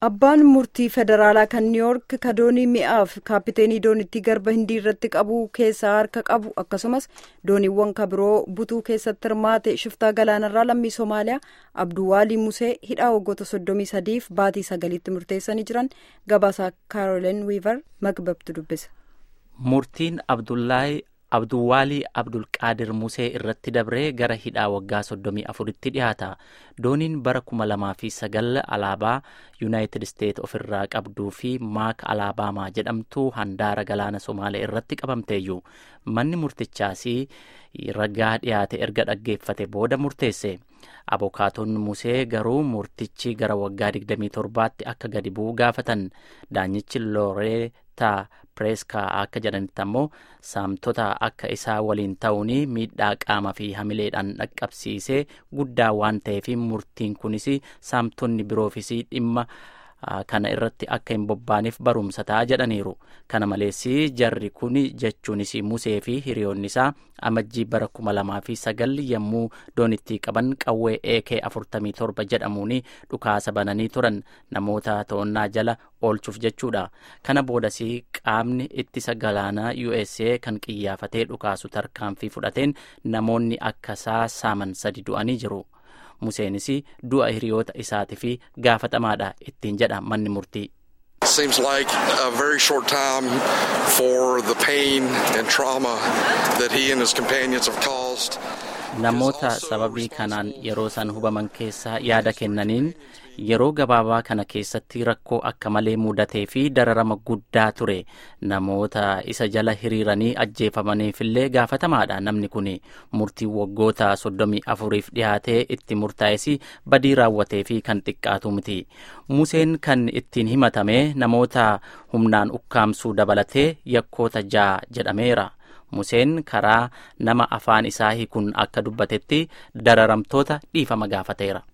Abbaan murtii federaalaa kan niiwoork ka doonii mi'aaf kaapiteenii doonittii garba hindii irratti qabuu keessaa harka qabu akkasumas dooniiwwan ka biroo butuu keessatti hirmaate shiftaa galaanarraa lammii soomaaliyaa abduwaalii musee hidhaa waggoota soddomii sadiif baatii sagaliitti murteessanii jiran gabaasaa kaaroleen wiivar makbabtu dubbisa. murtiin abdullaahi abduwaalii abdulqaadir musee irratti dabree gara hidhaa waggaa soddomii afuritti dhiyaata dooniin bara kuma lamaa fi sagal alaabaa yuunaayitid isteet ofirraa qabduu fi maak alaabaamaa jedhamtu handaara galaana somaaliyaa irratti qabamteeyyu manni murtichaas ragaa dhiyaate erga dhaggeeffate booda murteesse abokaatonni musee garuu murtichi gara waggaa 27tti akka gadi bu'u gaafatan daanyichi looreetaa pireeskaa akka jedhanitti ammoo saamtota akka isaa waliin ta'uun miidhaa qaama fi hamileedhaan dhaqqabsiisee guddaa waan ta'eef murtiin kunis saamtonni biroofis dhimma kana irratti akka hin bobbaaneef barumsa ta'a jedhaniiru kana malees jarri kun jechuunis musee fi hiriyoonni isaa amajjii bara kuma lamaa fi sagal yommuu doonittii qaban qawwee eekee afurtamii torba jedhamuun dhukaasa bananii turan namoota to'annaa jala oolchuuf jechuudha kana boodas qaamni ittisa galaanaa usa kan qiyyaafatee dhukaasu tarkaanfii fudhateen namoonni akka isaa saaman sadi du'anii jiru. museenis du'a hiriyoota isaatiif gaafatamaadha ittiin jedha manni murtii. seems like a very short time for the pain and trauma that he and his companions have caused. namoota sababii kanaan yeroo san hubaman keessaa yaada kennaniin yeroo gabaabaa kana keessatti rakkoo akka malee mudatee fi dararama guddaa ture namoota isa jala hiriiranii ajjeefamaniifillee gaafatamaadha namni kun murtii waggoota soddomii afuriif dhiyaatee itti murtaa'es badii raawwatee fi kan xiqqaatu miti museen kan ittiin himatame namoota humnaan ukkaamsuu dabalatee yakkoota ja'a jedhameera. museen karaa nama afaan isaa hiikuun akka dubbatetti dararamtoota dhiifama gaafateera.